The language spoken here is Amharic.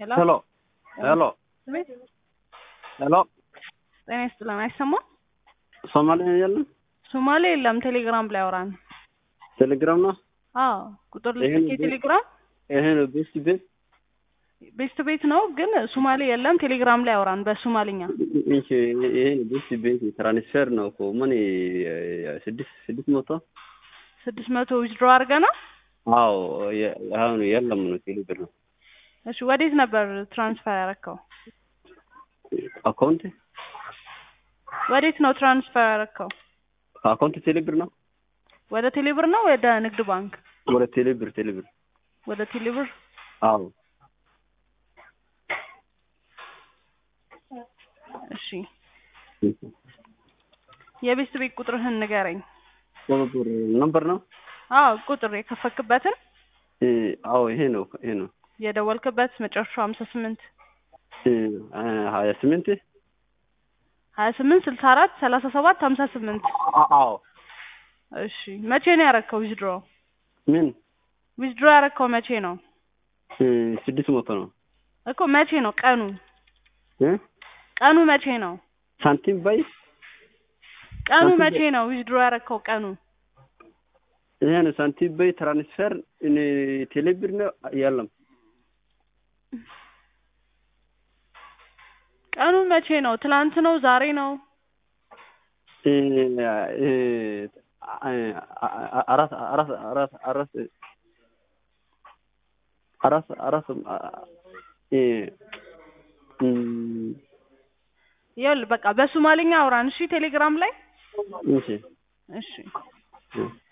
ሄሎ ሄሎ ቤት ሄሎ ጤና ይስጥልን። አይሰማም? ሶማሌ የለም ሶማሌ የለም። ቴሌግራም ላይ አውራን። ቴሌግራም ነው። አዎ ቁጥር ይሄን ልክ ቴሌግራም ይሄ ነው ቤስት ቤት ቤስት ቤት ነው፣ ግን ሶማሌ የለም። ቴሌግራም ላይ አውራን በሶማሊኛ። እሺ ይሄ ነው ቤስት ቤት ትራንስፈር ነው እኮ ምን ስድስት ስድስት መቶ ስድስት መቶ ዊዝድሮ አድርገና። አዎ የ- አሁን የለም ነው ቴሌብር ነው እሺ ወዴት ነበር ትራንስፈር ያረከው? አካውንት ወዴት ነው ትራንስፈር ያረከው? አካውንት ቴሌብር ነው ወደ ቴሌብር ነው ወደ ንግድ ባንክ? ወደ ቴሌብር ቴሌብር ወደ ቴሌብር። አዎ እሺ የቤስት ቤት ቁጥርህን ንገረኝ። ቴሌብር ነምበር ነው አዎ ቁጥር የከፈክበትን እ፣ አዎ ይሄ ነው ይሄ ነው የደወልክበት መጨረሻው ሀምሳ ስምንት እ፣ ሀያ ስምንት ሀያ ስምንት ስልሳ አራት ሰላሳ ሰባት ሀምሳ ስምንት አ- አዎ እሺ መቼ ነው ያረከው ዊዝድሮ? ምን ዊዝድሮ ያረከው መቼ ነው እ፣ ስድስት መቶ ነው እኮ መቼ ነው ቀኑ? እ፣ ቀኑ መቼ ነው? ሳንቲም ባይ ቀኑ ሳንቲም መቼ ነው ዊዝድሮ ያረከው ቀኑ? ይሄ ነው ሳንቲም ባይ ትራንስፈር እኔ ቴሌብር ነው የለም ቀኑ መቼ ነው? ትላንት ነው? ዛሬ ነው? እ፣ እ፣ አ- አራት አራት አራት አራት አራት አራት እ፣ እም፣ ይኸውልህ በቃ በሶማሊኛ አውራን እሺ፣ ቴሌግራም ላይ እሺ እሺ። እ